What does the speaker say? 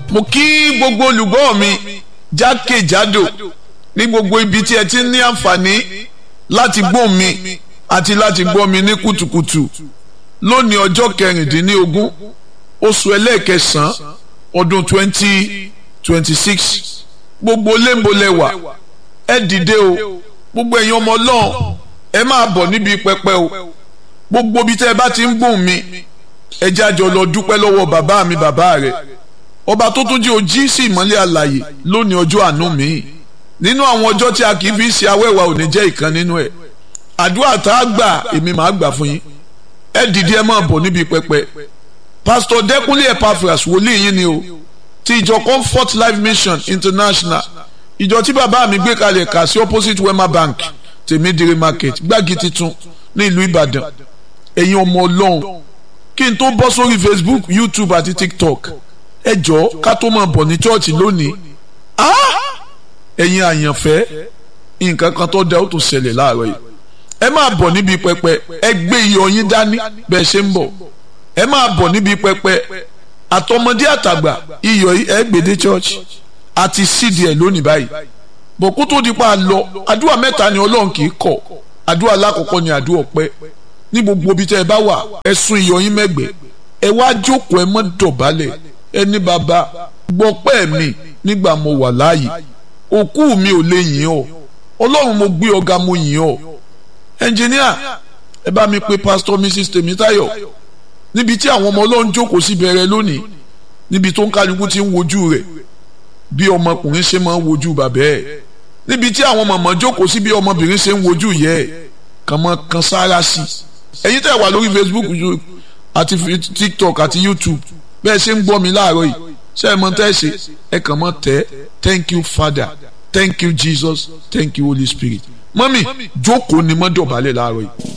mo kí gbogbo olùgbọ́ mi jákèjádò ní gbogbo ibi tí ẹ ti ní àǹfààní láti gbọ́ mi àti láti gbọ́ mi ní kùtùkùtù lónìí ọjọ́ kẹrìndínlógún oṣù ẹlẹ́ẹ̀kẹsàn-án ọdún twenty twenty six gbogbo léńbolẹ̀wà ẹ dìde o gbogbo ẹ̀yin ọmọ ọlọ́run ẹ máa bọ̀ níbi pẹpẹ o gbogbo ibi tẹ́ ẹ bá ti ń gbóhùn mi ẹ jẹ́ àjọ lọ dúpẹ́ lọ́wọ́ bàbá mi bàbá rẹ̀ ọba tó tún jẹ́ ojí sí ìmọ́lẹ̀ àlàyé lónìí ọjọ́ àánú mi nínú àwọn ọjọ́ tí a kì í fi ṣe awẹ́wà ò ní jẹ́ ìkan nínú ẹ̀ àdúrà tá a gbà èmi máa gbà fún yín ẹ dìde ẹ máa bọ̀ níbi pẹpẹ pásítọ̀ dẹ́kunlé epaphras wòlíì yín ni o ti ìjọ comfort life mission international ìjọ tí bàbá mi gbé kalẹ̀ kà sí opposite wema bank tèmídìrí market gbági titun ní ìlú ìbàdàn ẹ̀yin ọmọ ọlọ́run kí n tó bọ́ sórí facebook youtube àti tiktok ẹ jọ̀ọ́ ká tó máa bọ̀ ní chọ́ọ̀chì lónìí ẹ̀yin àyànfẹ́ nǹkan kan tó dá ó tún ṣẹlẹ̀ láàárọ̀ yìí ẹ máa bọ̀ níbi pẹpẹ ẹ gbé iyọ̀ yín dání bẹ́ẹ̀ ṣe ń bọ̀ ẹ máa bọ̀ níbi pẹpẹ àtọmọdé àtàgbà iyọ̀ yìí ẹ gbèdé church àti sídìí ẹ̀ lónìí báyìí bọ̀ kó tó di pa lọ àdúrà mẹ́ta ni ọlọ́run kì í kọ̀ àdúrà alákọ̀ọ́kọ́ ni àdúrà ọpẹ́ ní gbogbo ibi tẹ́ ẹ bá wà ẹ sún iyọ̀ yín mẹ́gbẹ́ ẹ wá jókòó ẹ mọ́ dọ̀bálẹ̀ ẹ ní bàbá gbọ́pẹ́ mi nígbà mo wà láàyè òkú mi ò lè yìn ọ́ ọlọ́run mo gbé ọ̀gá mo yìn ọ́ ẹnjìníà ẹ bá mi pe pásítọ̀ mrs tèmítáyọ̀ níbi tí àwọn ọmọ ọlọ́run jókòó sí bẹ̀rẹ̀ lónìí níbi tó ń kálukú ti ń wojú rẹ̀ bí ọmọkùnrin ṣe máa ń wojú bàbá ẹ̀ níbi tí àwọn mọ̀mọ́ jókòó sí bí ọmọbìnrin ṣe ń wojú yẹ ẹ̀ kàn mọ́ kan sára sí i ẹ̀yin tẹ́ wà lórí facebook àti tiktok àti youtube bẹ́ẹ̀ ṣe ń gbọ́ mi láàárọ̀ yìí ṣé ẹ mọ̀ tẹ́ ẹ ṣe ẹ kàn mọ́ tẹ́ thank you father thank you jesus thank you holy spirit mọ́mì jókòó ni mọ́ dọ̀bálẹ̀ láàárọ̀ yìí.